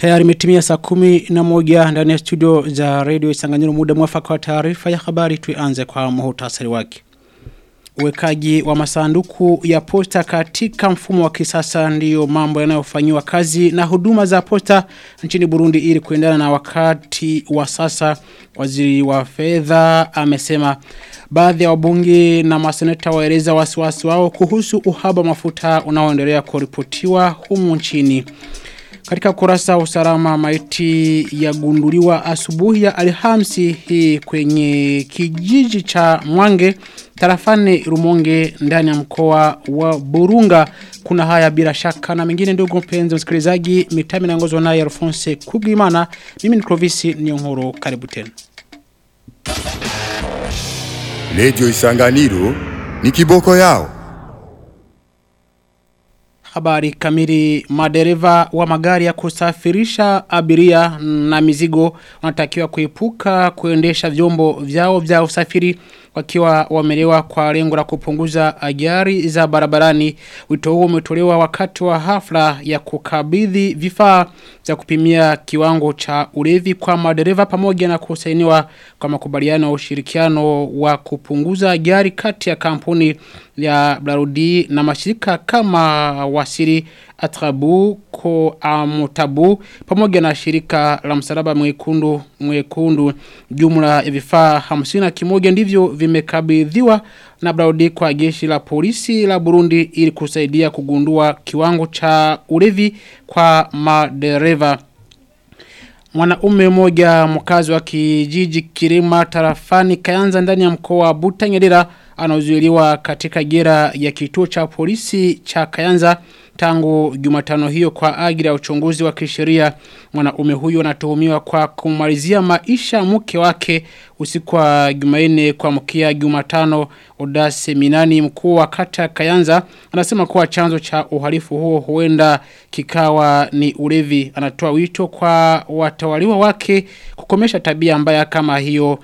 Tayari imetimia saa kumi na moja ndani ya studio za radio Isanganyiro muda mwafaka wa taarifa ya habari tuanze kwa muhtasari wake. Uwekaji wa masanduku ya posta katika mfumo wa kisasa ndiyo mambo yanayofanywa kazi na huduma za posta nchini Burundi ili kuendana na wakati wa sasa waziri wa fedha amesema baadhi ya wabunge na maseneta waeleza wasiwasi wao kuhusu uhaba mafuta unaoendelea kuripotiwa humu nchini. Katika kurasa usalama maiti yagunduliwa asubuhi ya alhamsi hii kwenye kijiji cha Mwange tarafani Rumonge ndani ya mkoa wa Burunga kuna haya bila shaka na mengine ndugu mpenzi msikilizaji mitami naongozwa naye Alphonse Kubwimana mimi ni Clovis Nyongoro karibu tena Radio Isanganiro ni kiboko yao Habari kamili madereva wa magari ya kusafirisha abiria na mizigo wanatakiwa kuepuka kuendesha vyombo vyao vya usafiri wakiwa wamelewa kwa lengo la kupunguza ajali za barabarani. Wito huo umetolewa wakati wa hafla ya kukabidhi vifaa vya kupimia kiwango cha ulevi kwa madereva pamoja na kusainiwa kwa makubaliano ya ushirikiano wa kupunguza ajali kati ya kampuni ya Blarudi na mashirika kama wasiri Atrabu ko Amutabu pamoja na shirika la msalaba mwekundu mwekundu jumla ya vifaa 50 kimoja ndivyo vimekabidhiwa na Braudi kwa jeshi la polisi la Burundi ili kusaidia kugundua kiwango cha ulevi kwa madereva Mwanaume mmoja mkazi wa kijiji Kirima tarafani Kayanza ndani ya mkoa wa Butanyerera anazuiliwa katika gera ya kituo cha polisi cha Kayanza tangu Jumatano hiyo kwa ajili ya uchunguzi wa kisheria mwanaume huyo anatuhumiwa kwa kumalizia maisha mke wake usiku wa Jumanne kwa mkia Jumatano Odase Minani mkuu wa kata Kayanza anasema kuwa chanzo cha uhalifu huo huenda kikawa ni ulevi anatoa wito kwa watawaliwa wake kukomesha tabia mbaya kama hiyo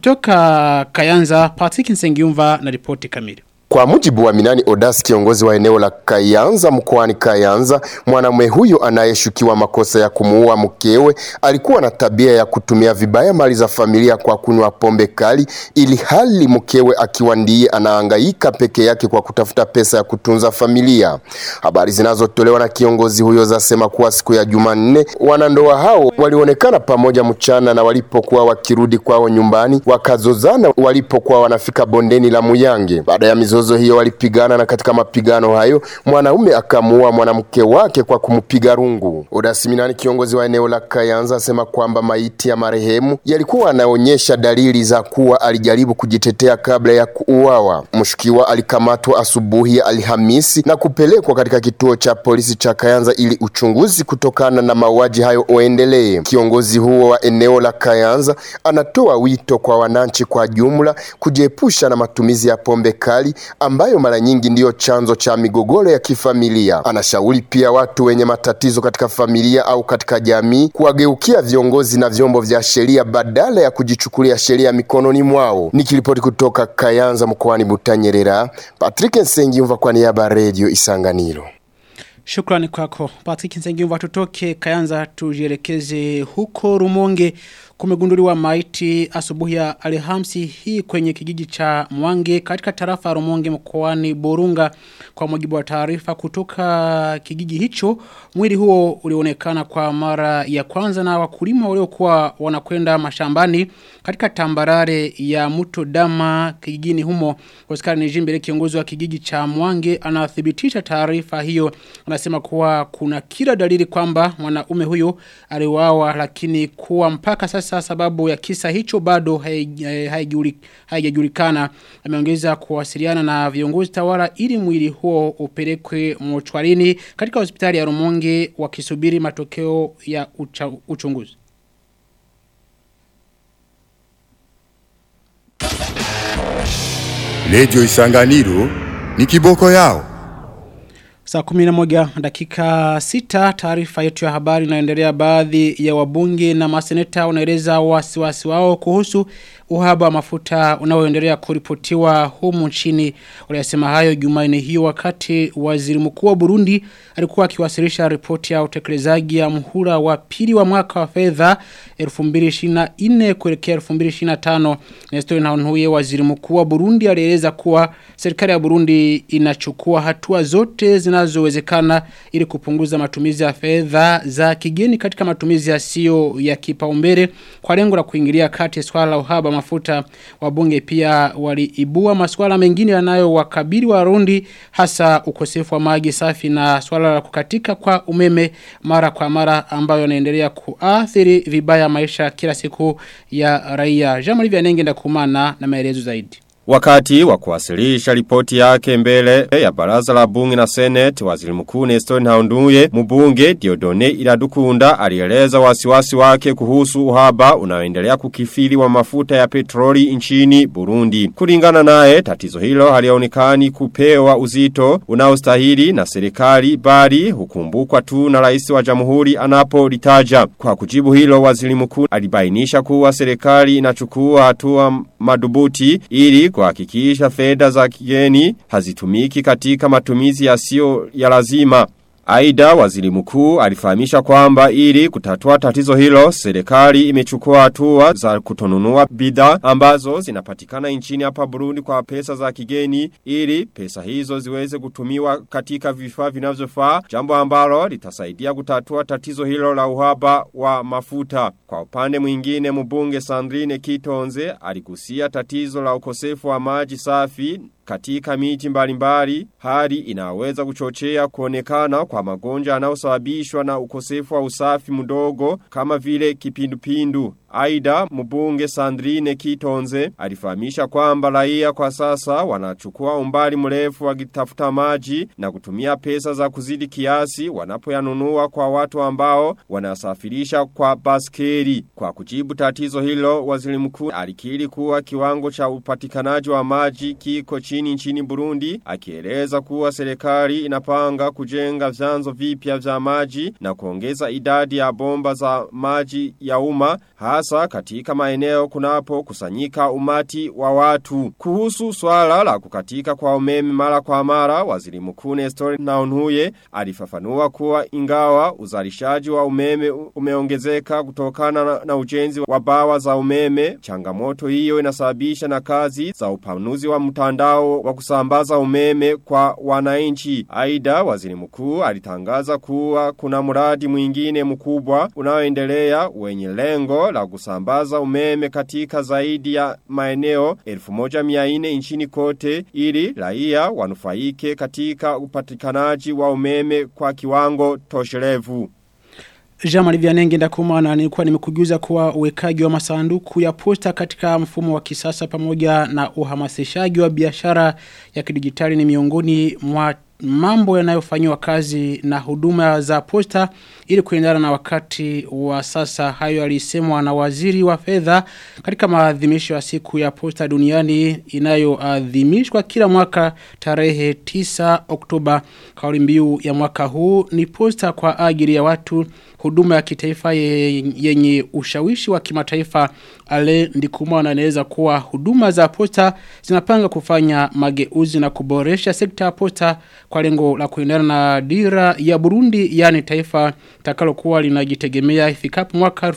kutoka Kayanza Patrick Nsengiumva na ripoti kamili kwa mujibu wa Minani Odas kiongozi wa eneo la Kayanza mkoani Kayanza, mwanamume huyo anayeshukiwa makosa ya kumuua mkewe alikuwa na tabia ya kutumia vibaya mali za familia kwa kunywa pombe kali, ili hali mkewe akiwa ndiye anahangaika peke yake kwa kutafuta pesa ya kutunza familia. Habari zinazotolewa na kiongozi huyo zasema kuwa siku ya Jumanne wanandoa hao walionekana pamoja mchana, na walipokuwa wakirudi kwao nyumbani wakazozana walipokuwa wanafika bondeni la Muyange. Baada ya mizozo hiyo walipigana na katika mapigano hayo mwanaume akamuua mwanamke wake kwa kumpiga rungu. Odasiminani kiongozi wa eneo la Kayanza asema kwamba maiti ya marehemu yalikuwa anaonyesha dalili za kuwa alijaribu kujitetea kabla ya kuuawa. Mshukiwa alikamatwa asubuhi ya Alhamisi na kupelekwa katika kituo cha polisi cha Kayanza ili uchunguzi kutokana na mauaji hayo uendelee. Kiongozi huo wa eneo la Kayanza anatoa wito kwa wananchi kwa jumla kujiepusha na matumizi ya pombe kali ambayo mara nyingi ndiyo chanzo cha migogoro ya kifamilia. Anashauri pia watu wenye matatizo katika familia au katika jamii kuwageukia viongozi na vyombo vya sheria badala ya kujichukulia sheria mikononi mwao. Nikiripoti kutoka Kayanza mkoani Butanyerera, Patrick Nsengiyumva kwa niaba ya Radio Isanganiro. Shukrani kwako. Patrick Nsengiumva tutoke Kayanza tujielekeze huko Rumonge kumegunduliwa maiti asubuhi ya Alhamisi hii kwenye kijiji cha Mwange katika tarafa Rumonge mkoani Burunga kwa mujibu wa taarifa kutoka kijiji hicho mwili huo ulionekana kwa mara ya kwanza na wakulima waliokuwa wanakwenda mashambani katika tambarare ya mto Dama kijijini humo Oscar Nijimbele kiongozi wa kijiji cha Mwange anathibitisha taarifa hiyo anasema kuwa kuna kila dalili kwamba mwanaume huyo aliuawa lakini kuwa mpaka sasa sasa sababu ya kisa hicho bado haijajulikana ameongeza kuwasiliana na viongozi tawala ili mwili huo upelekwe mochwarini katika hospitali ya Rumonge wakisubiri matokeo ya ucha, uchunguzi Radio Isanganiro ni kiboko yao Saa kumina moja dakika sita taarifa yetu ya habari inaendelea baadhi ya wabunge na maseneta wanaeleza wasiwasi wao kuhusu uhaba wa mafuta unaoendelea kuripotiwa humu nchini. Waliyasema hayo Jumanne hiyo wakati waziri mkuu wa Burundi alikuwa akiwasilisha ripoti ya utekelezaji ya mhula wa pili wa mwaka wa fedha 2024 kuelekea 2025. Nestor Nahonhuye waziri mkuu wa Burundi alieleza kuwa serikali ya Burundi inachukua hatua zote zinazowezekana ili kupunguza matumizi ya fedha za kigeni katika matumizi yasiyo ya kipaumbele kwa lengo la kuingilia kati swala la uhaba mafuta wabunge pia waliibua masuala mengine yanayowakabili Warundi hasa ukosefu wa maji safi na swala la kukatika kwa umeme mara kwa mara ambayo yanaendelea kuathiri vibaya maisha kila siku ya raia. Jean-Marie Vianenge ndakumana na maelezo zaidi. Wakati wa kuwasilisha ripoti yake mbele ya baraza la bunge na senate waziri mkuu Nestor Nhaunduye mbunge Diodone Iradukunda alieleza wasiwasi wake kuhusu uhaba unaoendelea kukifiri wa mafuta ya petroli nchini Burundi. Kulingana naye tatizo hilo halionekani kupewa uzito unaostahili na serikali bali hukumbukwa tu na rais wa jamhuri anapolitaja. Kwa kujibu hilo waziri mkuu alibainisha kuwa serikali inachukua hatua madubuti ili kuhakikisha fedha za kigeni hazitumiki katika matumizi yasiyo ya lazima. Aida waziri mkuu alifahamisha kwamba ili kutatua tatizo hilo serikali imechukua hatua za kutonunua bidhaa ambazo zinapatikana nchini hapa Burundi kwa pesa za kigeni ili pesa hizo ziweze kutumiwa katika vifaa vinavyofaa jambo ambalo litasaidia kutatua tatizo hilo la uhaba wa mafuta. Kwa upande mwingine mbunge Sandrine Kitonze aligusia tatizo la ukosefu wa maji safi katika miji mbalimbali hali inaweza kuchochea kuonekana kwa magonjwa yanayosababishwa na ukosefu wa usafi mdogo kama vile kipindupindu. Aida mbunge Sandrine Kitonze alifahamisha kwamba raia kwa sasa wanachukua umbali mrefu wakitafuta maji na kutumia pesa za kuzidi kiasi wanapoyanunua kwa watu ambao wanasafirisha kwa baskeri. Kwa kujibu tatizo hilo waziri mkuu alikiri kuwa kiwango cha upatikanaji wa maji kiko chini nchini Burundi akieleza kuwa serikali inapanga kujenga vyanzo vipya vya maji na kuongeza idadi ya bomba za maji ya umma hasa katika maeneo kunapo kusanyika umati wa watu. Kuhusu swala la kukatika kwa umeme mara kwa mara, waziri mkuu Nestor Naunhuye alifafanua kuwa ingawa uzalishaji wa umeme umeongezeka kutokana na, na ujenzi wa bawa za umeme, changamoto hiyo inasababisha na kazi za upanuzi wa mtandao wa kusambaza umeme kwa wananchi. Aida waziri mkuu alitangaza kuwa kuna mradi mwingine mkubwa unaoendelea wenye lengo la kusambaza umeme katika zaidi ya maeneo 1400 nchini kote ili raia wanufaike katika upatikanaji wa umeme kwa kiwango tosherevu. Jamali Vianenge ndakumana nilikuwa nimekujuza kuwa uwekaji wa masanduku ya posta katika mfumo wa kisasa pamoja na uhamasishaji wa biashara ya kidijitali ni miongoni mwa mambo yanayofanywa kazi na huduma za posta ili kuendana na wakati wa sasa hayo alisemwa na waziri wa fedha katika maadhimisho ya siku ya posta duniani inayoadhimishwa kila mwaka tarehe 9 Oktoba kauli mbiu ya mwaka huu ni posta kwa ajili ya watu huduma ya kitaifa yenye ushawishi wa kimataifa ale ndikuma anaeleza kuwa huduma za posta zinapanga kufanya mageuzi na kuboresha sekta ya posta kwa lengo la kuendana na dira ya Burundi yani taifa takalokuwa linajitegemea ifikapo mwaka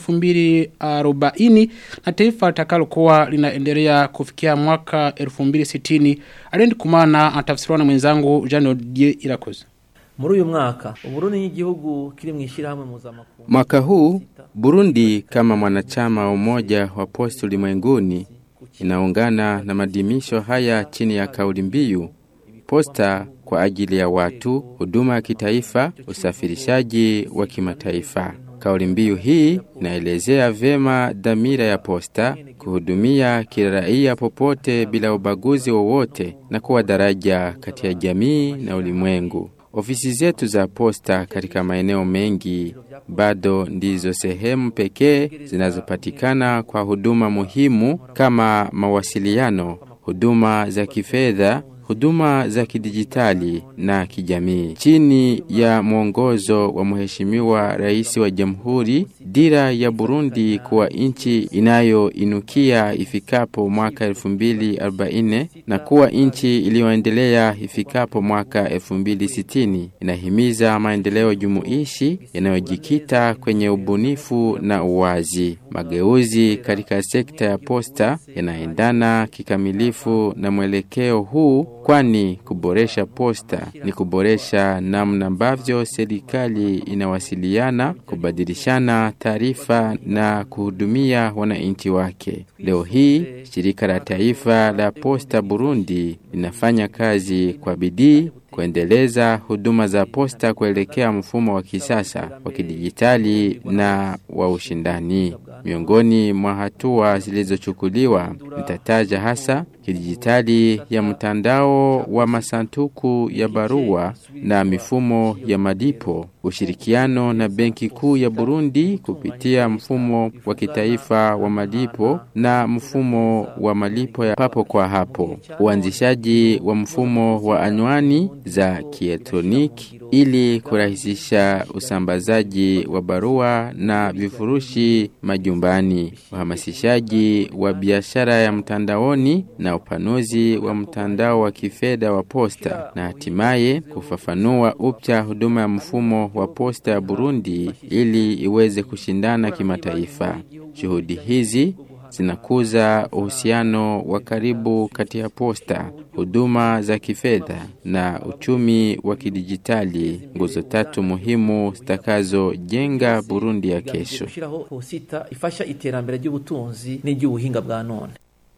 2040 na taifa takalokuwa linaendelea kufikia mwaka 2060 ale ndikumana atafsiriwa na mwenzangu Jean Odier Irakoze muri uyu mwaka uburundi n'igihugu kiri mu ishyirahamwe mpuzamakungu Mwaka huu Burundi kama mwanachama wa umoja wa posti ulimwenguni inaungana na madimisho haya chini ya kauli mbiu posta kwa ajili ya watu, huduma ya kitaifa, usafirishaji wa kimataifa. Kauli mbiu hii inaelezea vema dhamira ya posta kuhudumia kila raia popote bila ubaguzi wowote na kuwa daraja kati ya jamii na ulimwengu. Ofisi zetu za posta katika maeneo mengi bado ndizo sehemu pekee zinazopatikana kwa huduma muhimu kama mawasiliano, huduma za kifedha, huduma za kidijitali na kijamii. Chini ya mwongozo wa Mheshimiwa Rais wa Jamhuri, dira ya Burundi kuwa nchi inayoinukia ifikapo mwaka 2040 na kuwa nchi iliyoendelea ifikapo mwaka 2060 inahimiza maendeleo jumuishi yanayojikita kwenye ubunifu na uwazi. Mageuzi katika sekta ya posta yanaendana kikamilifu na mwelekeo huu, kwani kuboresha posta ni kuboresha namna ambavyo serikali inawasiliana, kubadilishana taarifa na kuhudumia wananchi wake. Leo hii shirika la taifa la posta Burundi linafanya kazi kwa bidii kuendeleza huduma za posta kuelekea mfumo wa kisasa wa kidijitali na wa ushindani. Miongoni mwa hatua zilizochukuliwa nitataja hasa kidijitali ya mtandao wa masanduku ya barua na mifumo ya malipo, ushirikiano na Benki Kuu ya Burundi kupitia mfumo wa kitaifa wa malipo na mfumo wa malipo ya papo kwa hapo, uanzishaji wa mfumo wa anwani za kielektroniki ili kurahisisha usambazaji wa barua na vifurushi majumbani, uhamasishaji wa biashara ya mtandaoni na upanuzi wa mtandao wa kifedha wa posta na hatimaye kufafanua upya huduma ya mfumo wa posta ya Burundi ili iweze kushindana kimataifa. Juhudi hizi zinakuza uhusiano wa karibu kati ya posta, huduma za kifedha na uchumi wa kidijitali, nguzo tatu muhimu zitakazojenga Burundi ya kesho. gushiraho posita ifasha iterambere ry'ubutunzi n'iry'ubuhinga bwa none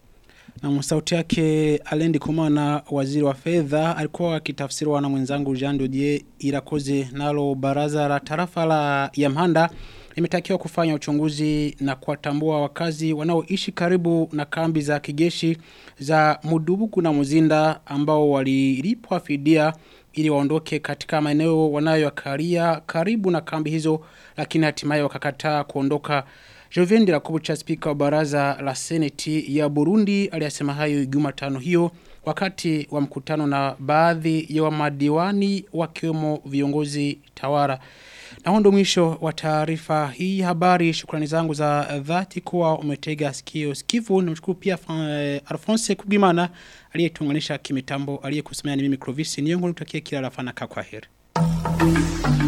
Na sauti yake Alendi Kumana waziri wa fedha alikuwa akitafsiriwa na mwenzangu Jean Dodier Irakoze nalo baraza la tarafa la Yamhanda limetakiwa kufanya uchunguzi na kuwatambua wakazi wanaoishi karibu na kambi za kijeshi za Mudubuku na Muzinda ambao walilipwa fidia ili waondoke katika maeneo wanayoyakalia karibu na kambi hizo lakini hatimaye wakakataa kuondoka Jovendi Rakubucha spika wa baraza la seneti ya Burundi aliyasema hayo Jumatano hiyo wakati wa mkutano na baadhi ya wamadiwani wakiwemo viongozi tawara. Na huo ndo mwisho wa taarifa hii habari. Shukrani zangu za dhati kuwa umetega sikio sikivu. Nimshukuru pia eh, Alphonse Kubimana aliyetuunganisha kimitambo aliyekusemea ni mimi Clovis. Niyongo nitakie kila la fanaka kwa heri.